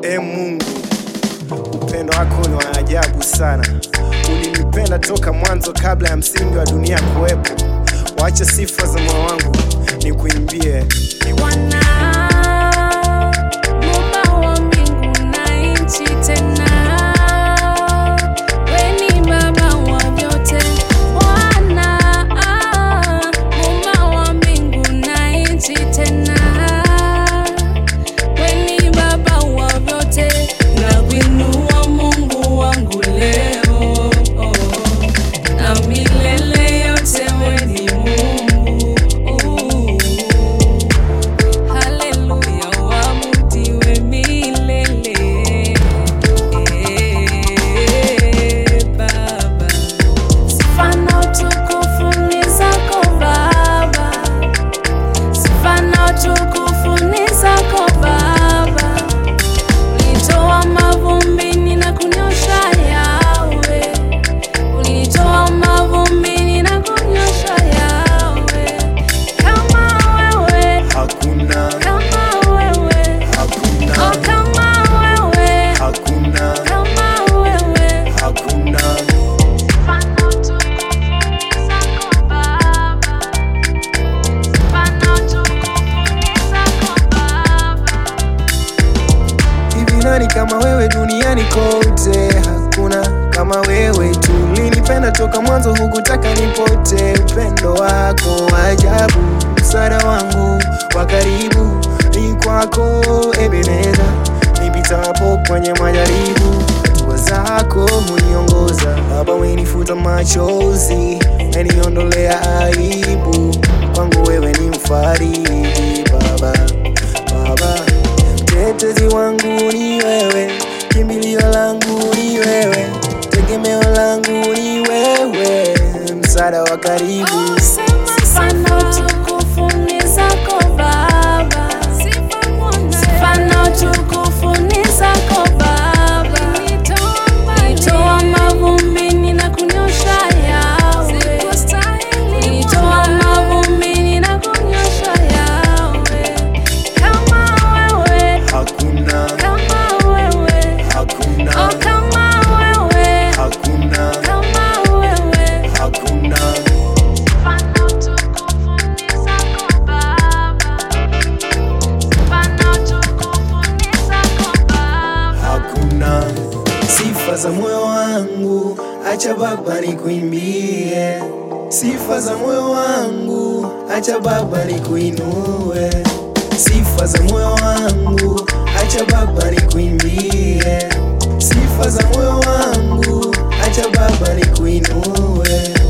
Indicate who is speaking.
Speaker 1: E Mungu, upendo wako ni wa ajabu sana. Ulinipenda toka mwanzo, kabla ya msingi wa dunia kuwepo. Wacha sifa za moyo wangu nikuimbie.
Speaker 2: Bwana, Muumba wa mbingu na nchi, tena wewe ni Baba wa vyote. Bwana, Muumba wa mbingu na nchi, tena wewe ni Baba wa vyote. Nakuinua Mungu wangu leo na milele yote, wewe ni Mungu. Haleluya, waabudiwe milele. Eh, Baba. Sifa na utukufu ni zako Baba. Sifa na utukufu ni zako Baba. Ulitoa mavumbini na kunyosha yawe. Ulitoa mavumbini na kunyosha yawe. Kama wewe
Speaker 1: Hakuna,
Speaker 2: kama wewe,
Speaker 1: hakuna,
Speaker 2: oh kama wewe,
Speaker 1: hakuna,
Speaker 2: kama wewe.
Speaker 1: hakuna.
Speaker 2: Fana utukufu ni zako Baba. Fana utukufu ni zako Baba.
Speaker 1: Hivi nani kama wewe duniani kote? Hakuna kama wewe tu. Ulinipenda toka mwanzo, hukutaka nipote. Upendo wako wa ajabu, msaada wangu wa karibu ni kwako Ebeneza. Nipitapo kwenye majaribu, hatua zako huniongoza. Baba, umenifuta machozi, umeniondolea aibu. Kwangu wewe ni mfariji Baba, Baba Mtetezi wangu ni wewe, kimbilio langu ni wewe, tegemeo langu ni wewe, msaada wa karibu.
Speaker 2: Sifa na utukufu ni zako Baba. Sifa na utukufu ni zako Baba. Ulitoa mavumbini na kunyosha yawe. Ulitoa mavumbini na kunyosha yawe. Kama wewe,
Speaker 1: Hakuna,
Speaker 2: kama wewe,
Speaker 1: hakuna,
Speaker 2: oh kama wewe,
Speaker 1: hakuna,
Speaker 2: kama wewe.
Speaker 1: hakuna,
Speaker 2: Fana utukufu ni zako Baba. Fana utukufu ni zako Baba.
Speaker 1: hakuna. Sifa za moyo wangu, acha Baba nikuimbie. Sifa za moyo wangu, acha Baba nikuinue. Sifa za moyo wangu, acha Baba nikuimbie. Sifa za moyo wangu, acha Baba nikuinue.